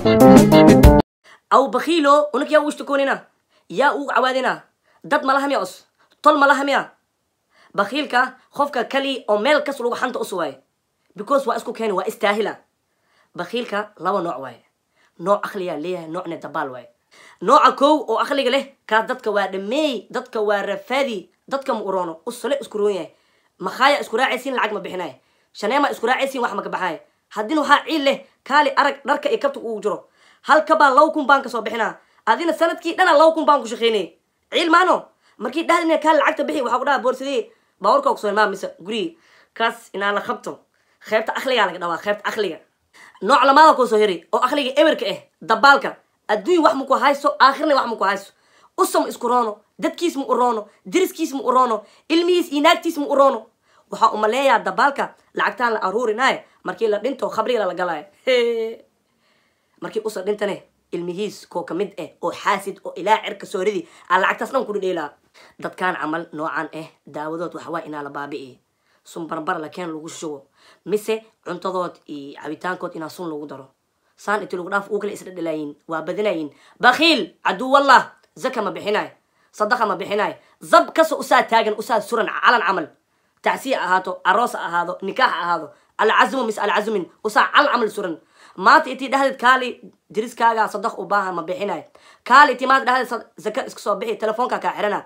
aw bakiilo unak yaa u ishtakoonina yaa ugu cawaadina dad malaha miya os tol malaha miya bakiilka qofka kali oo meel kas lagu xanta us waaye because waa isku keeni waa istaahila bakiilka laba nooc waaye nooc akliyaa leeyahay noocna dabaal waaye nooca kow oo akliga leh kaas dadka waa dhameey dadka waa rafaadi dadka ma uroono usale isku roon yahay makhaaya isku raacaysiin lacag ma bixinay shaneema isku raacaysiin wax maka baxaay haddina waxaa ciil leh kaali arag dharka iyo kabta uu jiro halkabaa laba kun baan kasoo bixinaa adina sanadkii dhana laba kun baan ku shaqeynay ciil maano markii dhahdina kaali lacagta bixi waxaa ku dhaha boorsadee baawarka kusoo maa mise gurigi kaas inaa la qabto qeybta akligaa laga dhawaa qeybta akliga nooc lamaada kusoo heri oo akliga eberka ah dabaalka adduun wax maku hayso aakhirna wax maku hayso usam isku roono dadkiis ma u roono diriskiis ma u roono ilmihiis iyo naagtiis ma u roono waxaa umaleeyaa dabaalka lacagtaan la aruurinaayo markii la dhinto khabriga la galaayo markii usa dhintane ilmihiis koo kamid ah oo xaasid oo ilaa cirka soo ridi aa lacagtaas dhan kudhidheelaa dadkaan camal noocan ah daawadood waxawaa inaa la baabi'i sun barbar la keen lagu shugo mise cuntadood iyo cabitaankood inaa sun lagu daro saan inti lagu dhaaf uu kale isla dhalaayin waa badinayin bakiil caduwallah zaka ma bixinaay sadaqa ma bixinaay zab kasoo usaa taagan usaa suran calan camal tacsiya ahaato aroos ha ahaado nikaax ha ahaado alcazmu mis alcazmin usaa calan camal suran maanta intii dhahdeed kaali diriskaaga sadaq u baahan ma bixinaay kaali intii maanta dhahdeed zaka iska soo bixi telefoonka kaa xirana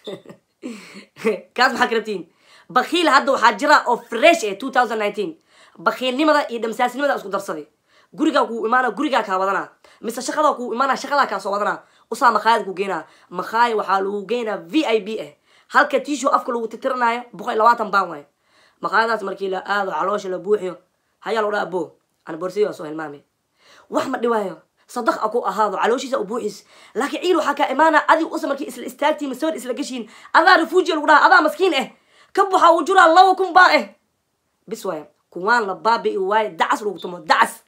kaas maxaa karabtiin bakiil hadda waxaa jira oo fresh eh two thousand nineteen bakiilnimada iyo dhamsaasnimada isku darsaday gurigaa kuu imaana gurigaa kaa wadanaa mise shaqadaa kuu imaana shaqadaa kaa soo wadanaa usaa makhaayad ku geenaa makhaaya waxaa lagu geenaa v i b ah halka tisho afka lagu tirtiranaayo boqol iyo labaatan baan waayo makhaayadaas markii la aado caloosha la buuxiyo hayaa lagu dhaa abo ana boorsadii waa soo hilmaamay wax ma dhiwaayo sadaq a ku ahaado calooshiisa u buuxis laakiin ciil waxaa kaa imaana adig usa markii isla istaagtiin masawir isla geshiin adaa refuujiya lagu dhaha adaa maskiin ah ka buxa uu jiraa laba kun baa ah bis waaya kuwaan la baabi'i waaye dacas lagu tumo dacas